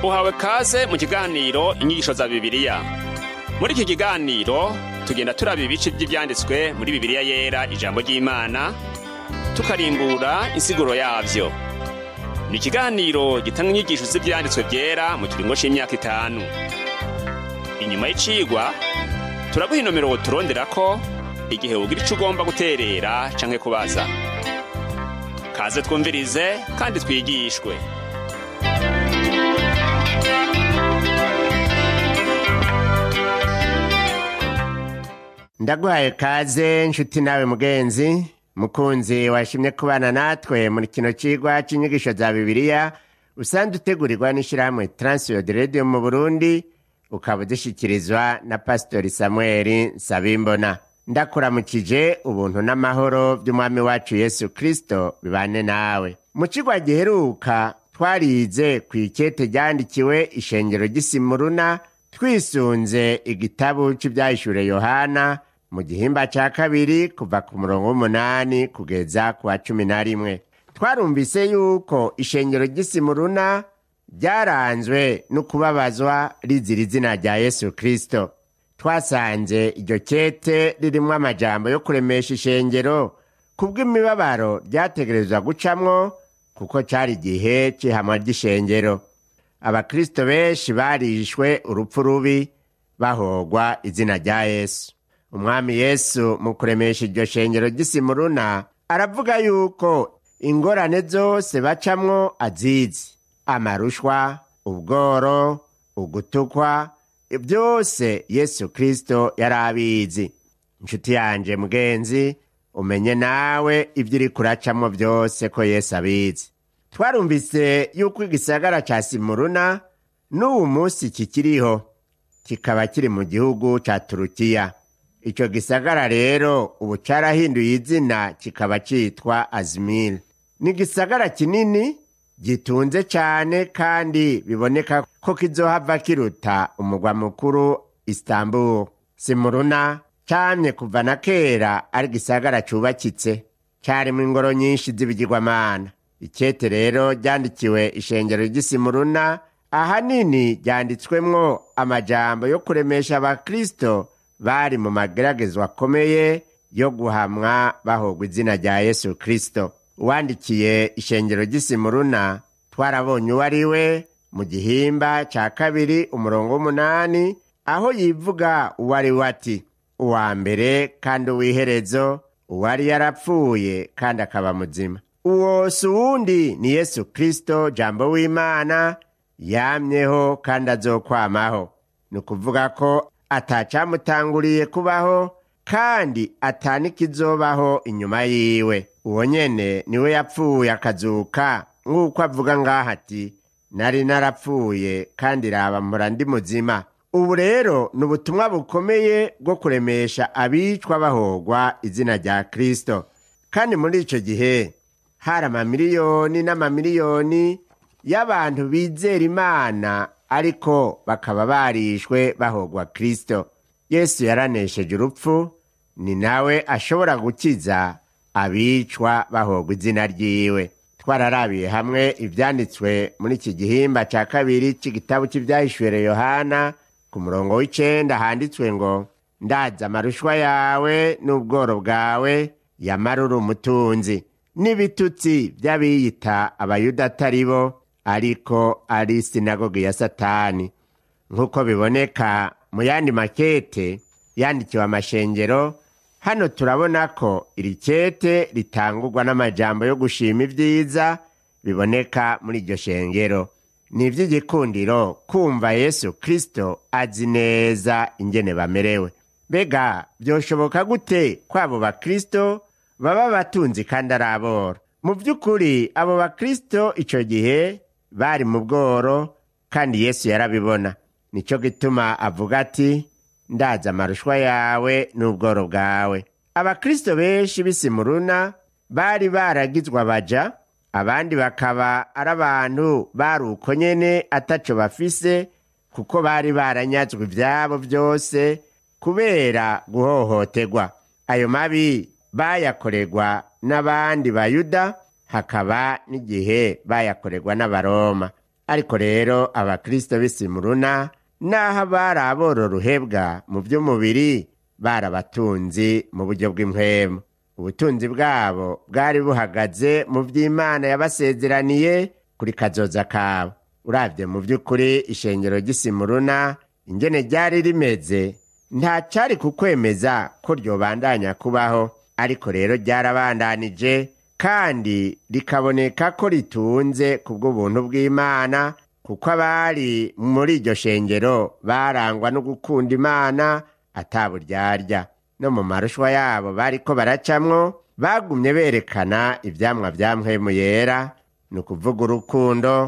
uhawe kaze mu kiganiro inyigisho za bibiliya muri iki kiganiro tugenda turaba ibice by'ibyanditswe muri bibiliya yera ijambo ry'imana tukarimbura insiguro yavyo ni ikiganiro gitanga inyigisho z'ibyanditswe byera mu kiringo c'imyaka itanu inyuma y'icigwa turaguha inomero turonderako igihe wogira ico ugomba guterera canke kubaza kaze twumvirize kandi twigishwe ndaguhaye kaze nshuti nawe mugenzi mukunzi washimye kubana natwe muri kino cigwa c'inyigisho za bibiliya usanzwe utegurirwa n'ishirahamwe transiyod radio mu burundi ukaba udushikirizwa na pasitori samueli nsabimbona ndakuramukije ubuntu n'amahoro by'umwami wacu yesu kristo bibane nawe mu cigwa giheruka twarize ku ikete ryandikiwe ishengero ry'isimuruna twisunze igitabu c'ivyahishure yohana mu gihimba ca kabiri kuva ku murongo w'umunani kugeza ku wa cumi na rimwe twarumvise yuko ishengero ry'isimuruna ryaranzwe no kubabazwa rizira izina rya yesu kristo twasanze iryo kete ririmwo amajambo yo kuremesha ishengero kubw'imibabaro ryategerezwa gucamwo kuko cari igihe c'ihamwa ry'ishengero abakristo benshi barishwe urupfu rubi bahogwa izina rya yesu umwami yesu mu kuremesha iryo shengero ry'isimuruna aravuga yuko ingorane zose bacamwo azizi amarushwa ubworo ugutukwa byose yesu kristo yari abizi inshuti yanje mugenzi umenye nawe ibyo uri kuracamwo byose ko yesu abizi twarumvise yuko igisagara ca simuruna n'uwu munsi kikiriho kikaba kiri mu gihugu ca turukiya ico gisagara rero ubu carahinduye izina kikaba citwa azimiri ni igisagara kinini gitunze cane kandi biboneka ko kizohava kiruta umugwa mukuru istanbul simuruna camye kuva na kera ari igisagara cubakitse carimwo ingoro nyinshi z'ibigirwamana ikete rero ryandikiwe ishengero ry'isimuruna ahanini ryanditswemwo amajambo yo kuremesha abakristo bari mu mageragezwa akomeye yo guhamwa bahogwa izina rya yesu kristo uwandikiye ishengero ry'isimuruna twarabonye uwo ari we mu gihimba ca kabiri umurongo w'umunani aho yivuga uwo ari we ati uwa mbere kandi uw'iherezo uwari yarapfuye kandi akaba muzima uwo si uwundi ni yesu kristo jambo w'imana yamyeho kandi azokwamaho ni ukuvuga ko atacamutanguriye kubaho kandi atanikizobaho inyuma yiwe uwo nyene niwe yapfuye akazuka nk'uko avuga ngaho ati nari narapfuye kandi raba mpora ndi muzima ubu rero ni ubutumwa bukomeye bwo kuremesha abicwa bahogwa izina rya kristo kandi muri ico gihe hari amamiliyoni n'amamiliyoni y'abantu bizera imana ariko bakaba barishwe bahogwa kristo yesu yaranesheje urupfu ni nawe ashobora gukiza abicwa bahogwa izina ryiwe twararabiye hamwe ivyanditswe muri iki gihimba ca kabiri c'igitabo c'ivyahishuhere yohana ku murongo w'icenda handitswe ngo ndaza amarushwa yawe n'ubworo bwawe yamarura umutunzi n'ibitutsi vy'abiyita abayuda atari bo ariko ari sinagogi ya satani nk'uko biboneka mu yandi makete yandikiwe amashengero hano turabona ko iri kete ritangurwa n'amajambo yo gushima ibyiza biboneka muri iryo shengero ni iby'igikundiro kumva yesu kristo azi neza ingene bamerewe mbega byoshoboka gute ko abo bakristo baba batunzi kandi ari aboro mu by'ukuri abo bakristo icyo gihe bari mu bworo kandi yesu yarabibona nicyo gituma avuga ati ndaza amarushwa yawe n'ubworo bwawe abakristo benshi b'isimuruna bari baragizwe abaja abandi bakaba ari abantu bari uko nyene ataco bafise kuko bari baranyazwe ivyabo byose kubera guhohoterwa ayo mabi bayakorerwa n'abandi bayuda hakaba n'igihe bayakorerwa n'abaroma ariko rero abakristo b'isimuruna n'aho bari abororuhebwa mu by'umubiri barabatunzi mu buryo bw'impwemu ubutunzi bwabo bwari buhagaze mu by'imana yabasezeraniye kuri kazoza kabo urabye mu by'ukuri ishengero ry'isimuruna ingene ryari rimeze nta cyari kukwemeza ko ryobandanya kubaho ariko rero ryarabandanije kandi rikaboneka ko ritunze ku bw'ubuntu bw'imana kuko abari muri iryo shengero barangwa no gukunda imana ataburyarya no mu marushwa yabo bariko baracamwo bagumye berekana ivyamwa vya mpwemu yera ni ukuvuga urukundo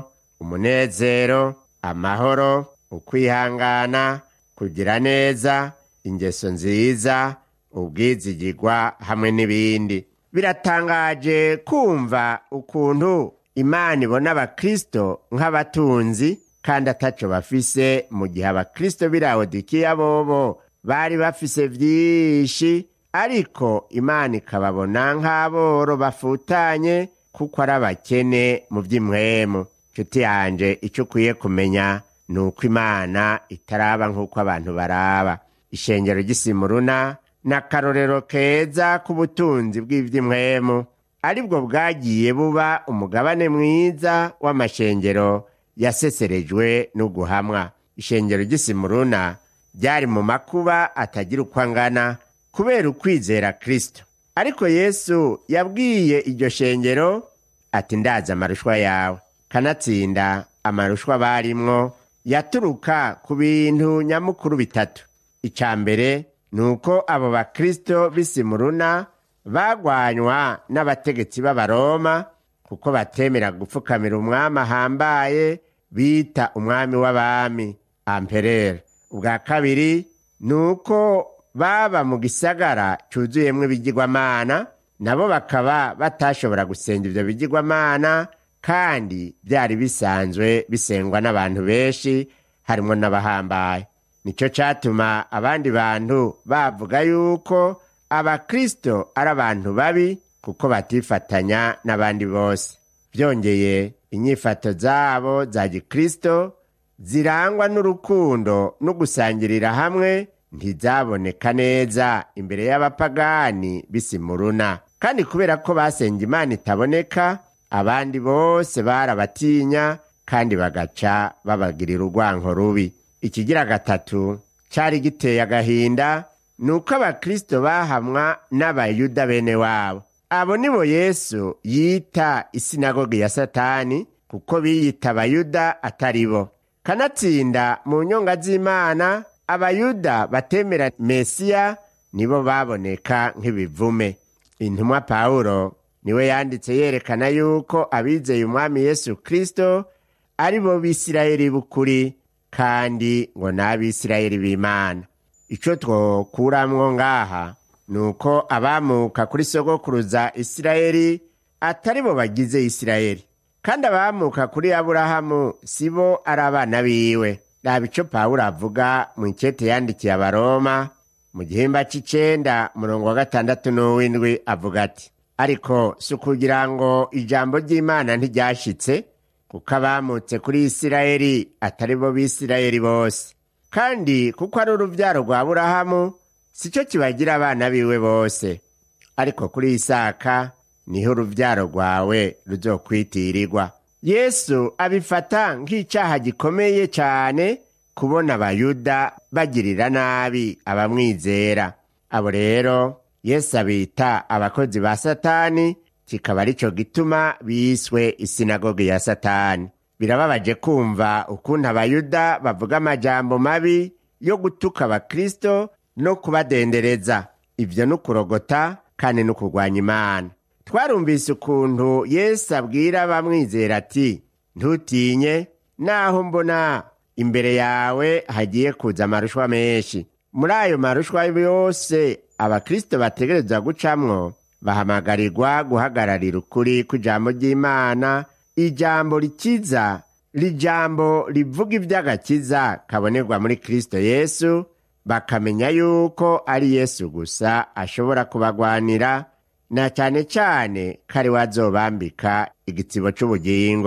umunezero amahoro ukwihangana kugira neza ingeso nziza ubwizigirwa hamwe n'ibindi biratangaje kumva ukuntu imana ibona abakristo nk'abatunzi kandi ataco bafise mu gihe abakristo b'irawodikiya bobo bari bafise vyinshi ariko imana ikababona nk'aboro bafutanye kuko ari abakene mu vy'impwemu nshuti yanje ico ukwiye kumenya ni uko imana itaraba nk'uko abantu baraba ishengero ry'isimuruna ni akarorero keza k'ubutunzi bw'ivy'impwemu aribwo bwagiye buba umugabane mwiza w'amashengero yaseserejwe n'uguhamwa ishengero ry'isimuruna ryari mu makuba atagira uko angana kubera ukwizera kristo ariko yesu yabwiye iryo shengero ati ndazi amarushwa yawe kanatsinda amarushwa barimwo yaturuka ku bintu nyamukuru bitatu icya mbere ni uko abo bakristo b'isimuruna bagwanywa n'abategetsi b'abaroma kuko batemera gupfukamira umwami ahambaye bita umwami w'abami amperere ubwa kabiri ni uko baba mu gisagara cyuzuyemo ibigirwamana nabo bakaba batashobora gusenga ibyo bigirwamana kandi byari bisanzwe bisengwa n'abantu benshi harimo n'abahambaye nicyo cyatuma abandi bantu bavuga yuko abakristo ari abantu babi kuko batifatanya n'abandi bose byongeye inyifato zabo za gikristo zirangwa n'urukundo no gusangirira hamwe ntizaboneka neza imbere y'abapagani b'isimuruna kandi kubera ko basenga imana itaboneka abandi bose barabatinya kandi bagaca babagirira urwanko rubi ikigira gatatu cyari giteye agahinda ni uko abakristo bahamwa n'abayuda bene wabo abo nibo yesu yita isinagogi ya satani kuko biyita abayuda atari bo kanatsinda mu nyonga z'imana abayuda batemera mesiya nibo baboneka nk'ibivume intumwa pawulo niwe yanditse yerekana yuko abizeye umwami yesu kristo ari bo bisirayeli b'ukuri kandi ngo ni abisirayeli b'imana icyo twokuramwo ngaha ni uko abamuka kuri sogokuruza isirayeli atari bo bagize isirayeli kandi abamuka kuri aburahamu si bo ari abana biwe raba icyo pawulo avuga mu ikete yandikiye abaroma mu gihimba cy'icenda murongo wa gatandatu n'uw'indwi avuga ati ariko si ukugira ngo ijambo ry'imana ntiryashitse kuko abamutse kuri isirayeli atari bo bisirayeli bose kandi kuko ari urubyaro rwa aburahamu si cyo kibagira abana biwe bose ariko kuri isaka niho urubyaro rwawe ruzokwitirirwa yesu abifata nk'icyaha gikomeye cyane kubona abayuda bagirira nabi abamwizera abo rero yesu abita abakozi ba satani kikaba ari cyo gituma biswe isinagogi ya satani birababaje kumva ukuntu abayuda bavuga amajambo mabi yo gutuka abakristo no kubadendereza ibyo ni ukurogota kandi no kurwanya imana twarumvise ukuntu yesu abwira abamwizera ati ntutinye naho mbona imbere yawe hagiye kuza amarushwa menshi muri ayo marushwa yose abakristo bategereza gucamwo bahamagarirwa guhagararira ukuri kw'ijambo ry'imana ijambo rikiza rijambo rivuga iby'agakiza kabonerwa muri kristo yesu bakamenya yuko ari yesu gusa ashobora kubagwanira na cyane cyane ko ari we azobambika igitsibo cy'ubugingo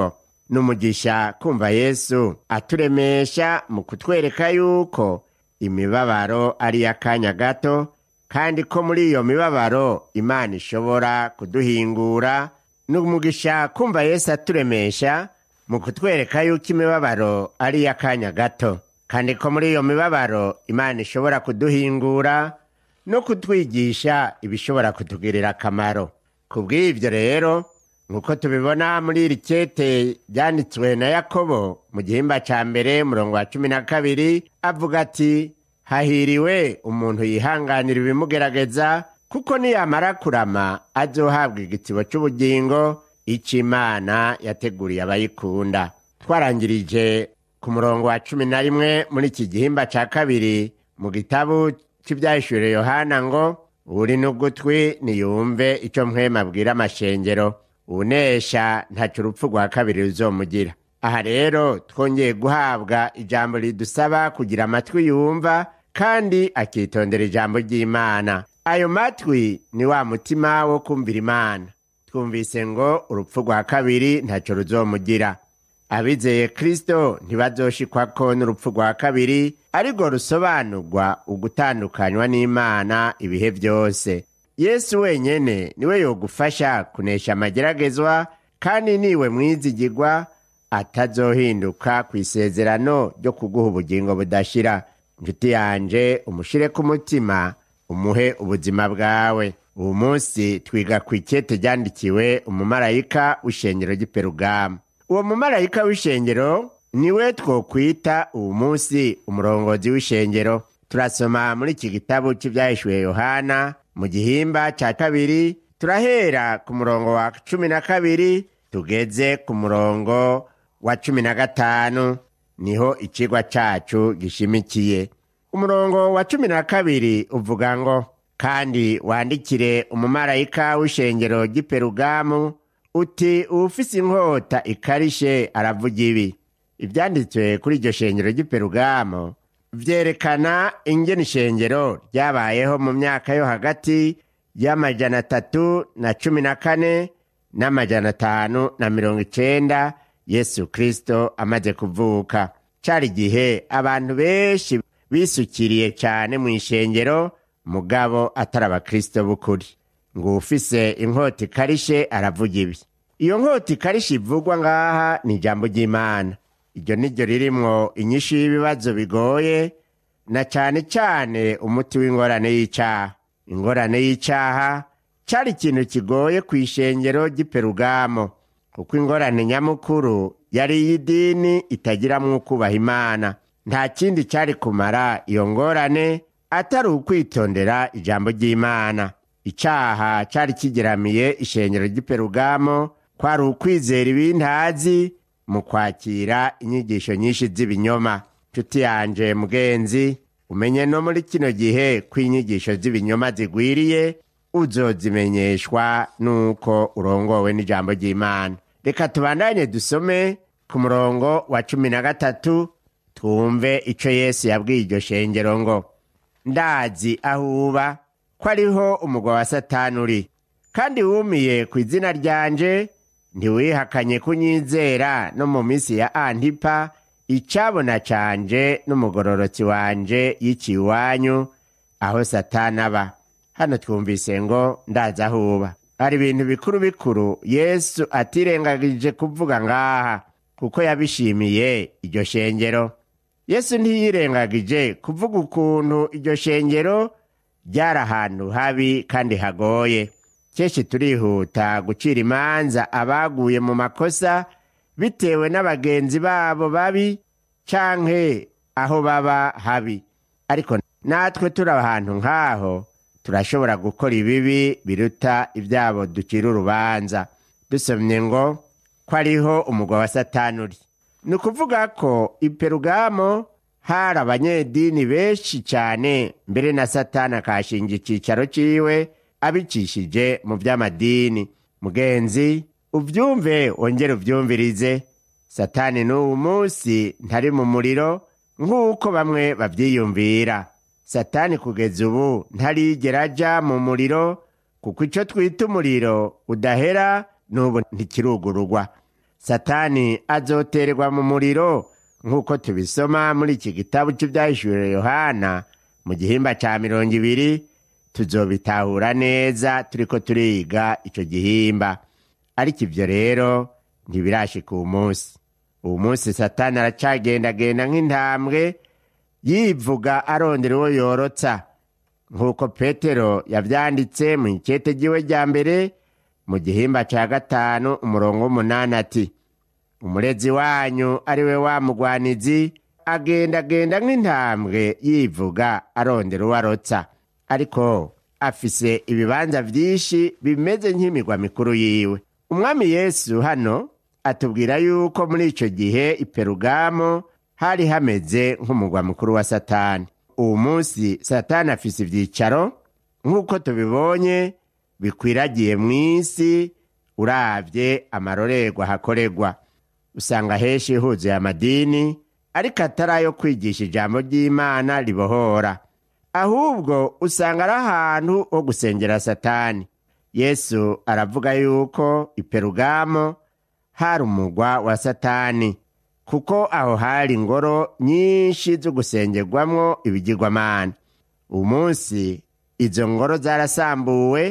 n'umugisha kumva yesu aturemesha mu kutwereka yuko imibabaro ari iy'akanya gato kandi ko muri iyo mibabaro imana ishobora kuduhingura n'umugisha kumva yesu aturemesha mu kutwereka yuko imibabaro ari iy'akanya gato kandi ko muri iyo mibabaro imana ishobora kuduhingura no kutwigisha ibishobora kutugirira akamaro ku bw'ibyo rero nk'uko tubibona muri iri kete ryanditswe na yakobo mu gihimba cya mbere murongo wa cumi na kabiri avuga ati hahiriwe umuntu yihanganira ibimugerageza kuko niyamara kurama azohabwa igitibo cy'ubugingo icyo imana yateguriye abayikunda twarangirije ku murongo wa cumi na rimwe muri iki gihimba cya kabiri mu gitabu cy'ibyahishuriye yohana ngo uri n'ugutwi niyumve icyo mwema abwira amashengero unesha ntacyo urupfu rwa kabiri ruzomugira aha rero twongeye guhabwa ijambo ridusaba kugira amatwi yumva kandi akitondera ijambo ry'imana ayo matwi ni wa mutima wo kumvira imana twumvise ngo urupfu rwa kabiri ntacyo ruzomugira abizeye kristo ntibazoshikwako n'urupfu rwa kabiri ariko rusobanurwa ugutandukanywa n'imana ibihe byose yesu wenyene niwe yogufasha kunesha amageragezwa kandi niwe mwizigirwa atazohinduka ku isezerano ryo kuguha ubugingo budashira inshuti yanje umushire ku mutima umuhe ubuzima bwawe ubu munsi twiga ku ikete ryandikiwe umumarayika w'ishengero ry'iperugama uwo mumarayika w'ishengero niwe twokwita ubu munsi umurongozi w'ishengero turasoma muri iki gitabo cy'ibyahishuye yohana mu gihimba cya kabiri turahera ku murongo wa cumi na kabiri tugeze ku murongo wa cumi na gatanu niho ikigwa cacu gishimikiye umurongo wa cumi na kabiri uvuga ngo kandi wandikire umumarayika w'ishengero ry'iperugamu uti uwufise inkota ikarishe aravuga ibi ibyanditswe kuri iryo shengero ry'iperugamu vyerekana ingene ishengero ryabayeho mu myaka yo hagati y'amajana atatu na cumi na kane n'amajana atanu na mirongo icenda yesu kristo amaze kuvuka cari igihe abantu benshi bisukiriye cyane mu ishengero mugabo atari abakristo b'ukuri ngo ufise inkota ikarishe aravuga ibi iyo nkota ikarishe ivugwa ngaha ni ijambo ry'imana iryo ni ryo ririmwo inyishu y'ibibazo bigoye na cyane cyane umuti w'ingorane y'icyaha ingorane y'icyaha cyari ikintu kigoye ku ishengero ry'iperugamo kuko ingorane nyamukuru yari iy'idini itagiramwo ukubaha imana nta kindi cyari kumara iyo ngorane atari ukwitondera ijambo ry'imana icyaha cyari kigeramiye ishengero ry'iperugamo kwari ukwizera ibintazi mu kwakira inyigisho nyinshi z'ibinyoma nshuti yanje mugenzi umenye no muri kino gihe ko inyigisho z'ibinyoma zigwiriye uzozimenyeshwa nuko urongowe n'ijambo ry'imana reka tubandanye dusome ku murongo wa cumi na gatatu twumve ico yesu yabwiye iryo shengero ngo ndazi aho uba ko ariho umugwa wa satani uri kandi wumiye ku izina ryanje ntiwihakanye kunyizera no mu minsi ya antipa icabona canje n'umugororotsi wanje yiciye iwanyu aho satani aba hano twumvise ngo ndazi aho uba hari ibintu bikuru bikuru yesu atirengagije kuvuga ngaha kuko yabishimiye iryo shengero yesu ntiyirengagije kuvuga ukuntu iryo shengero ryari ahantu habi kandi hagoye kenshi turihuta gucira imanza abaguye mu makosa bitewe n'abagenzi babo babi canke aho baba habi ariko natwe turi ahantu nk'aho turashobora gukora ibibi biruta ibyabo ducira urubanza dusomye ngo ko ariho umugwa wa satani uri ni ukuvuga ko iperugamo hari abanyedini benshi cyane mbere na satani akahashinga icyicaro ciwe abicishije mu by'amadini mugenzi ubyumve wongere ubyumvirize satani n'ubu munsi ntari mu muriro nk'uko bamwe babyiyumvira satani kugeza ubu ntarigera aja mu muriro kuko icyo twita umuriro udahera n'ubu ntikirugurugwa satani azoterwa mu muriro nk'uko tubisoma muri iki gitabo cy'ibyahishuriwe yohana mu gihimba cya mirongo ibiri tuzobitahura neza turiko turiga icyo gihimba ariko ibyo rero ntibirashika uwu munsi uwu munsi satani aracagendagenda nk'intambwe yivuga arondera uwo yorotsa nk'uko petero yabyanditse mu ikete ry'iwe rya mbere mu gihimba cya gatanu umurongo w'umunani ati umurezi wanyu ari we wa mugwanizi agendagenda nk'intambwe yivuga arondera uwo arotsa ariko afise ibibanza byinshi bimeze nk'imigwa mikuru yiwe umwami yesu hano atubwira yuko muri icyo gihe iperugamo hari hameze nk'umugwa mukuru wa satani uwo munsi satani afise ibyicaro nk'uko tubibonye bikwiragiye mu isi urabye amarorerwa hakorerwa usanga henshi huzuye amadini ariko atari ayo kwigisha ijambo ry'imana ribohora ahubwo usanga ari ahantu ho gusengera satani yesu aravuga yuko iperugamo hari umugwa wa satani kuko aho hari ingoro nyinshi zo gusengerwamwo ibigirwamana uyu munsi izo ngoro zarasambuwe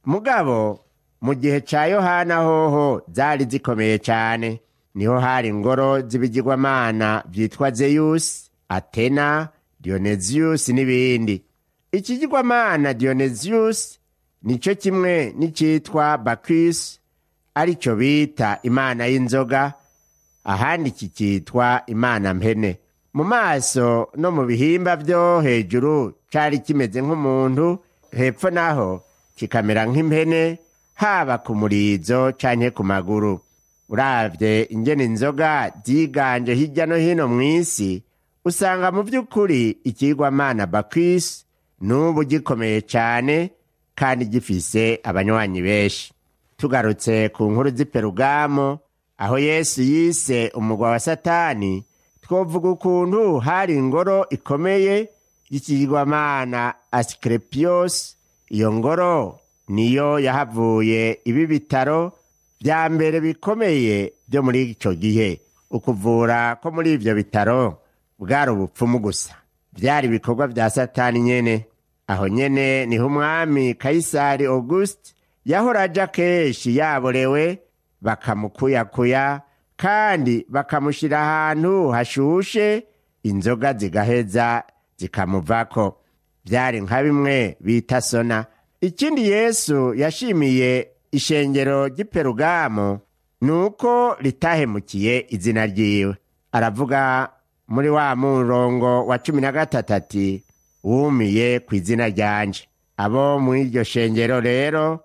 mugabo mu gihe cya yohana hoho zari zikomeye cyane niho hari ingoro z'ibigirwamana byitwa zeyusi atena diyoneziyusi n'ibindi ikigirwamana diyoneziyusi nicyo kimwe n'icyitwa bakisi aricyo bita imana y'inzoga ahandi kikitwa imana mpene mu maso no mu bihimba byo hejuru cyari kimeze nk'umuntu hepfo naho kikamera nk'impene haba ku murizo canke ku maguru uravye ingene inzoga ziganje hirya no hino mu isi usanga mu by'ukuri ikigwamana bakwisi n'ubu gikomeye cyane kandi gifise abanywanyi benshi tugarutse ku nkuru z'iperugamo aho yesu yise umugwa wa satani twovuga ukuntu hari ingoro ikomeye y'ikigwamana asikerepiyosi iyo ngoro niyo yahavuye ibi bitaro bya mbere bikomeye byo muri icyo gihe ukuvura ko muri ibyo bitaro bwari ubupfumu gusa byari ibikorwa bya satani nyene aho nyene niho umwami kayisari augusite yahora aja kenshi yaborewe bakamukuyakuya kandi bakamushyira ahantu hashushe inzoga zigaheza zikamuvako byari nka bimwe bita sona ikindi yesu yashimiye ishengero ry'iperugamo ni uko ritahemukiye izina ryiwe aravuga muri wa murongo wa cumi na gatatu ati wumiye ku izina ryanje abo muri iryo shengero rero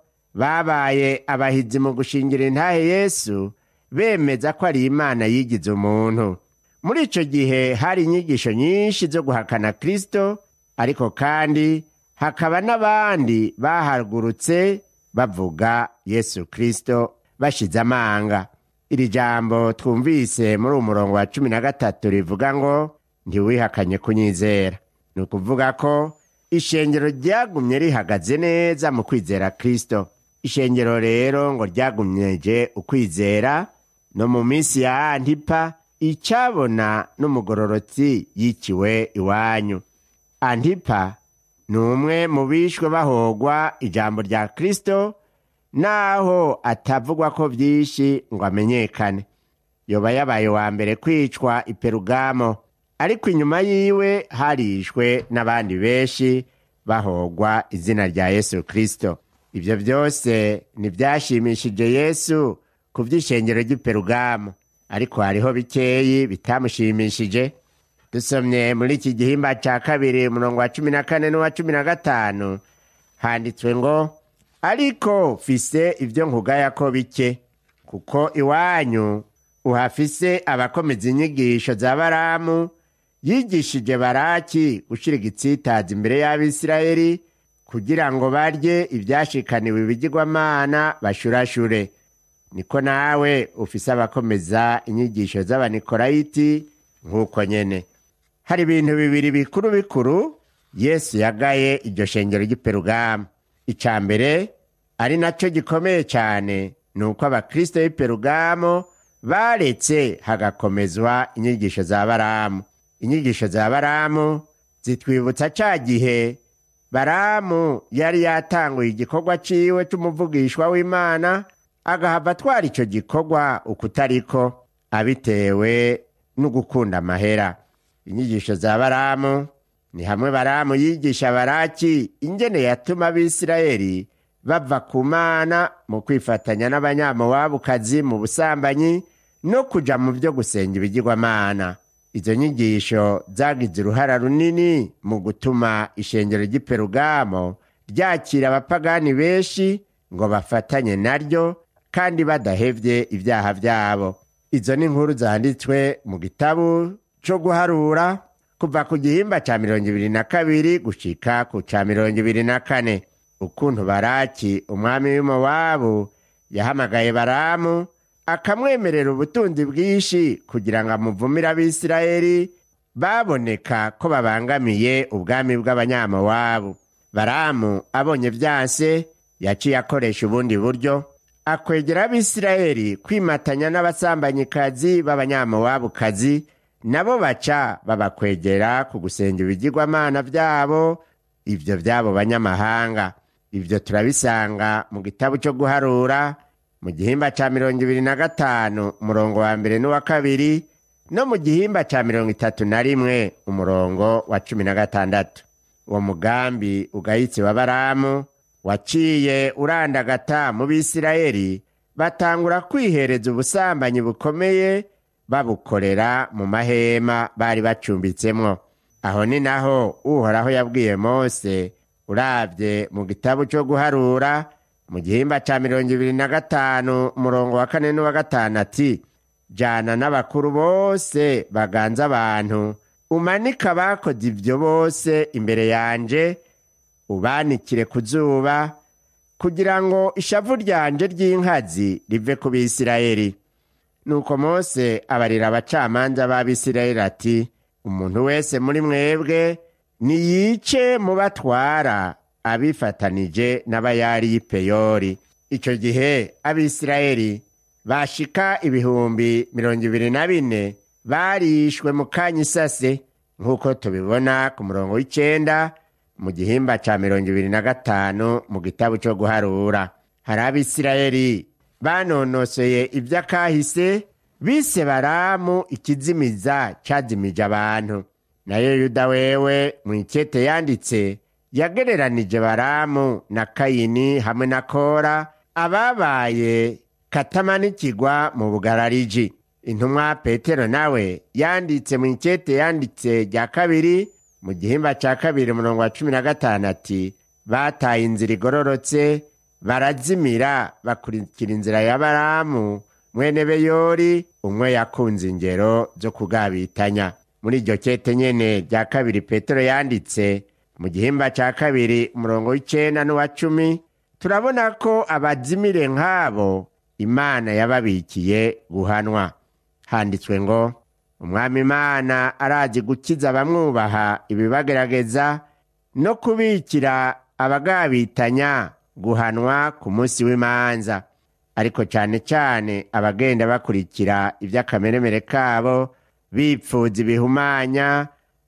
babaye abahizi mu gushingira intahe yesu bemeza ko ari imana yigize umuntu muri icyo gihe hari inyigisho nyinshi zo guhakana kirisito ariko kandi hakaba n'abandi bahagurutse bavuga yesu kirisito bashize amanga iri jambo twumvise muri uwo murongo wa cumi na gatatu rivuga ngo ntiwihakanye kunyizera ni ukuvuga ko ishengero ryagumye rihagaze neza mu kwizera kirisito ishengero rero ngo ryagumyeje ukwizera no mu minsi ya antipa icyabona n'umugororotsi yiciwe iwanyu antipa ni umwe mu bishwe bahogwa ijambo rya kirisito naho atavugwa ko byinshi ngo amenyekane yoba yabaye wa mbere kwicwa iperugamo ariko inyuma yiwe harishwe n'abandi benshi bahogwa izina rya yesu kirisito ibyo byose ntibyashimishije yesu ku by'ishengero ry'iperugamo ariko hariho bikeyi bitamushimishije dusomye muri iki gihimba cya kabiri umurongo wa cumi na kane n'uwa cumi na gatanu handitswe ngo ariko fise ibyo nkugaya ko bike kuko iwanyu uhafise abakomeza inyigisho za baramu yigishije baraki gushyira igitsitazi imbere y'abisirayeli kugira ngo barye ibyashikaniwe ibigirwamana bashurashure niko nawe ufise abakomeza inyigisho z'abanikorayiti nk'uko nyene hari ibintu bibiri bikuru bikuru yesu yagaye iryo shengero ry'iperugamo icya mbere ari nacyo gikomeye cyane ni uko abakristo b'iperugamo baretse hagakomezwa inyigisho za baramu inyigisho za baramu zitwibutsa ca gihe baramu yari yatanguye igikorwa ciwe c'umuvugishwa w'imana agahava atwara ico gikorwa ukutariko abitewe n'ugukunda amahera inyigisho za baramu ni hamwe baramu yigisha baraki ingene yatuma abisirayeli bava ku mana mu kwifatanya n'abanyamowabukazi mu busambanyi no kuja mu vyo gusenga ibigirwamana izo nyigisho zagize uruhara runini mu gutuma ishengero ry'iperugamo ryakira abapagani benshi ngo bafatanye naryo kandi badahevye ibyaha vyabo izo ni inkuru zanditswe mu gitabu co guharura kuva ku gihimba ca mirongo ibiri na kabiri gushika ku ca mirongo ibiri na kane ukuntu baraki umwami w'imowabu yahamagaye baramu akamwemerera ubutunzi bwinshi kugira ngo amuvumire abisirayeli baboneka ko babangamiye ubwami bw'abanyamowabu baramu abonye vyanse yaciye akoresha ubundi buryo akwegera abisirayeli kwimatanya n'abasambanyikazi b'abanyamowabukazi nabo baca babakwegera ku gusenga ibigirwamana vyabo ivyo vy'abo banyamahanga ivyo turabisanga mu gitabo co guharura mu gihimba ca mirongo ibiri na gatanu umurongo wa mbere n'uwa kabiri no mu gihimba ca mirongo itatu na rimwe umurongo wa cumi na gatandatu uwo mugambi ugayitse wa baramu waciye urandagata mu bisirayeli batangura kwihereza ubusambanyi bukomeye babukorera mu mahema bari bacumbitsemwo aho ni naho uhoraho yabwiye mose uravye mu gitabo co guharura mu gihimba ca mirongo ibiri na gatanu umurongo wa kane n'uwa gatanu ati jana n'abakuru bose baganza abantu umanike abakoze ivyo bose imbere yanje ubanikire ku zuba kugira ngo ishavu ryanje ry'inkazi rive ku bisirayeli nuko mose abarira abacamanza b'abisirayeli ati umuntu wese muri mwebwe niyice mu batwara abifatanije n'abayari y'ipeyori ico gihe abisirayeli bashika ibihumbi mirongo ibiri na bine barishwe mu kanya isase nk'uko tubibona ku murongo w'icenda mu gihimba ca mirongo ibiri na gatanu mu gitabo co guharura hari abisirayeli banonosoye ivy'akahise bise baramu ikizimiza cazimije abantu nayo yuda wewe mu ikete yanditse yagereranije baramu na kayini hamwe na kora ababaye katamanikigwa mu bugarariji intumwa petero nawe yanditse mu ikete yanditse rya kabiri mu gihimba ca kabiri umurongo wa cumi na gatanu ati bataye inzira igororotse barazimira bakurikira inzira ya baramu mwene beyori umwe yakunze ingero zo kugabitanya muri iryo kete nyene rya kabiri petero yanditse mu gihimba ca kabiri umurongo w'icenda n'uwa cumi turabona ko abazimire nk'abo imana yababikiye guhanwa handitswe ngo umwami imana arazi gukiza abamwubaha ibibagerageza no kubikira abagabitanya guhanwa ku munsi w'imanza ariko cane cane abagenda bakurikira ivy'akameremere kabo bipfuza ibihumanya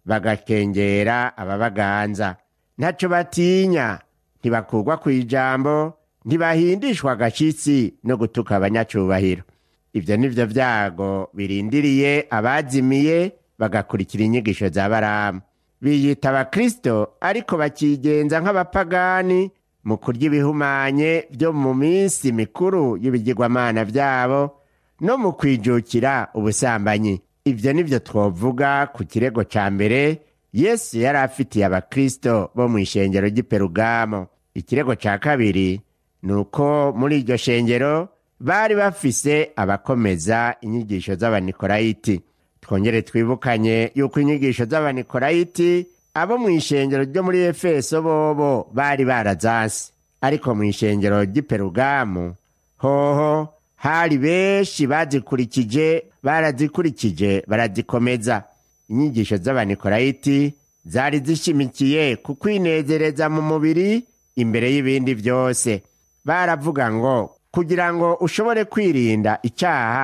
bagakengera ababaganza ntaco batinya ntibakurwa kw'ijambo ntibahindishwa agashitsi no gutuka abanyacubahiro ivyo nivyo vyago birindiriye abazimiye bagakurikira inyigisho za baramu biyita abakristo ariko bakigenza nk'abapagani mu kurya ibihumanye vyo mu minsi mikuru y'ibigirwamana vyabo no mu kwijukira ubusambanyi ivyo nivyo twovuga ku kirego ca mbere yesu yari afitiye abakristo bo mu ishengero ry'iperugamo ikirego ca kabiri ni uko muri iryo shengero bari bafise abakomeza inyigisho z'abanikorayiti twongere twibukanye yuko inyigisho z'abanikorayiti abo mu ishengero ryo muri efeso bobo bari barazanse ariko mu ishengero ry'iperugamu hoho hari benshi bazikurikije barazikurikije barazikomeza inyigisho z'abanikorayiti zari zishimikiye ku kwinezereza mu mubiri imbere y'ibindi byose baravuga ngo kugira ngo ushobore kwirinda icyaha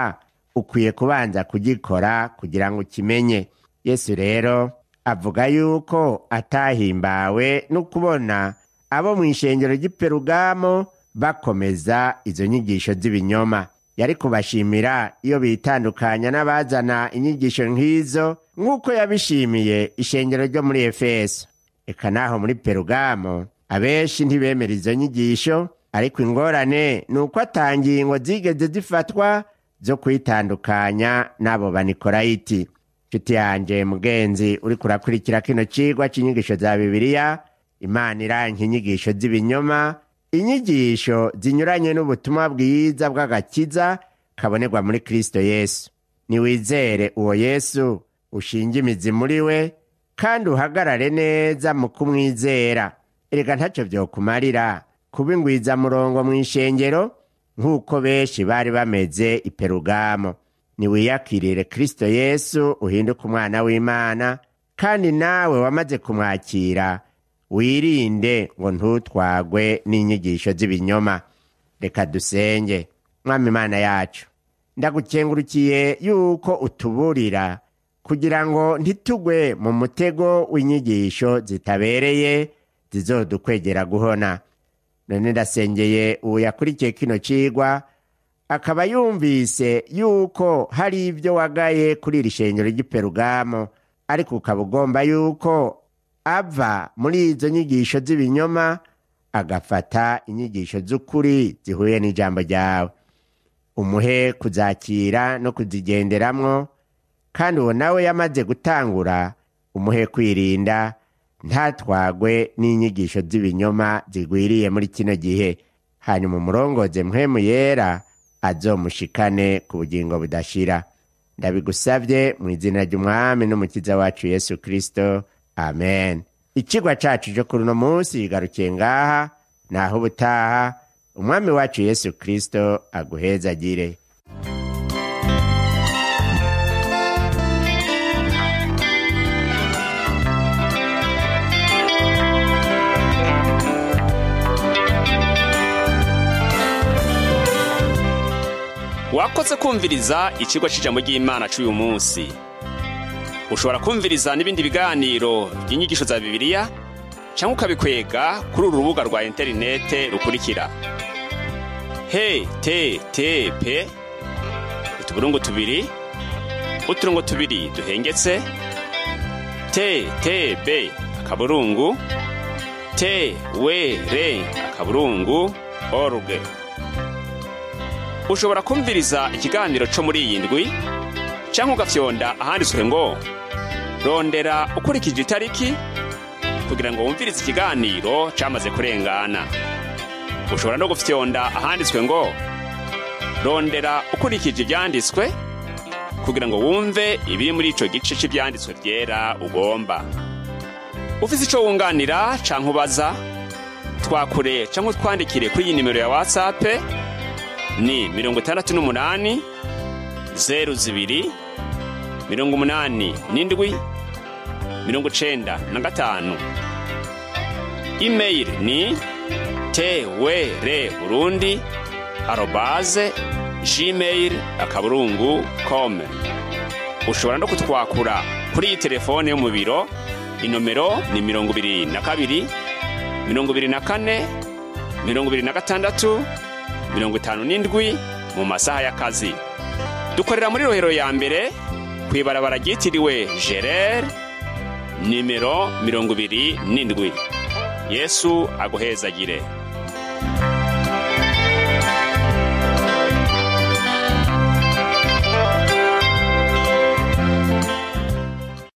ukwiye kubanza kugikora kugira ngo ukimenye yesu rero avuga yuko atahimbawe no kubona abo mu ishengero ry'iperugamo bakomeza izo nyigisho z'ibinyoma yari kubashimira iyo bitandukanya n'abazana inyigisho nk'izo nk'uko yabishimiye ishengero ryo muri efeso eka naho muri perugamo abenshi ntibemera izo nyigisho ariko ingorane ni uko atangingo zigeze zifatwa zo kwitandukanya n'abo banikorayiti nshuti yanjye mugenzi uri kurakurikira kino cigwa c'inyigisho za bibiliya imana iranka inyigisho z'ibinyoma inyigisho zinyuranye n'ubutumwa bwiza bw'agakiza kabonerwa muri kristo yesu niwizere uwo yesu ushinge imizi muri we kandi uhagarare neza mu kumwizera erega ntacyo vyokumarira kuba ingwizamurongo mu ishengero nk'uko benshi bari bameze iperugamo niwiyakirire kristo yesu uhinduke umwana w'imana kandi nawe wamaze kumwakira wirinde ngo ntutwagwe n'inyigisho z'ibinyoma reka dusenge mwami imana yacu ndagukengurukiye yuko utuburira kugira ngo ntitugwe mu mutego w'inyigisho zitabereye zizodukwegera guhona none ndasengeye uwo yakurikiye kino cigwa akaba yumvise yuko hari ibyo wagaye kuri iri shengero ry'iperugamo ariko ukaba ugomba yuko ava muri izo nyigisho z'ibinyoma agafata inyigisho z'ukuri zihuye n'ijambo ryawe umuhe kuzakira no kuzigenderamwo kandi uwo nawe yamaze gutangura umuhe kwirinda ntatwagwe n'inyigisho z'ibinyoma zigwiriye muri kino gihe hanyuma umurongoze mpwemu yera azomushikane ku bugingo budashira ndabigusabye mu izina ry'umwami n'umukiza wacu yesu kristo amen ikigwa cacu cyo kuri uno munsi kigarukiye ngaha naho ubutaha umwami wacu yesu kristo aguhezagire wakoze kumviriza ikigo cy'ijambo ry'imana cy'uyu munsi ushobora kumviriza n'ibindi biganiro by'inyigisho za bibiliya cyangwa ukabikwega kuri uru rubuga rwa interinete rukurikira he te te pe utuburungu tubiri uturongo tubiri duhengetse te te be akaburungu te we re akaburungu oruge ushobora kumviriza ikiganiro cyo muri iyi ndwi cyangwa ugafyonda ahanditswe ngo rondera ukurikije itariki kugira ngo wumvirize ikiganiro cyamaze kurengana ushobora no gufyonda ahanditswe ngo rondera ukurikije ibyanditswe kugira ngo wumve ibiri muri icyo gice cy'ibyanditswe byera ugomba ufite icyo wunganira cyangwa ubaza twakure cyangwa utwandikire kuri iyi nimero ya watsapu ni mirongo itandatu n'umunani zeru zibiri mirongo umunani n'indwi mirongo icenda na gatanu imeyili ni twr burundi arobaze gmail akaburungu com ushobora no kutwakura kuri iyi telefone yo mu biro inomero ni mirongo ibiri na kabiri mirongo ibiri na kane mirongo ibiri na gatandatu mirongo itanu n'indwi mu masaha y'akazi dukorera muri rohero ya mbere ku ibarabara ryitiriwe gerere nimero mirongo ibiri n'indwi yesu aguhezagire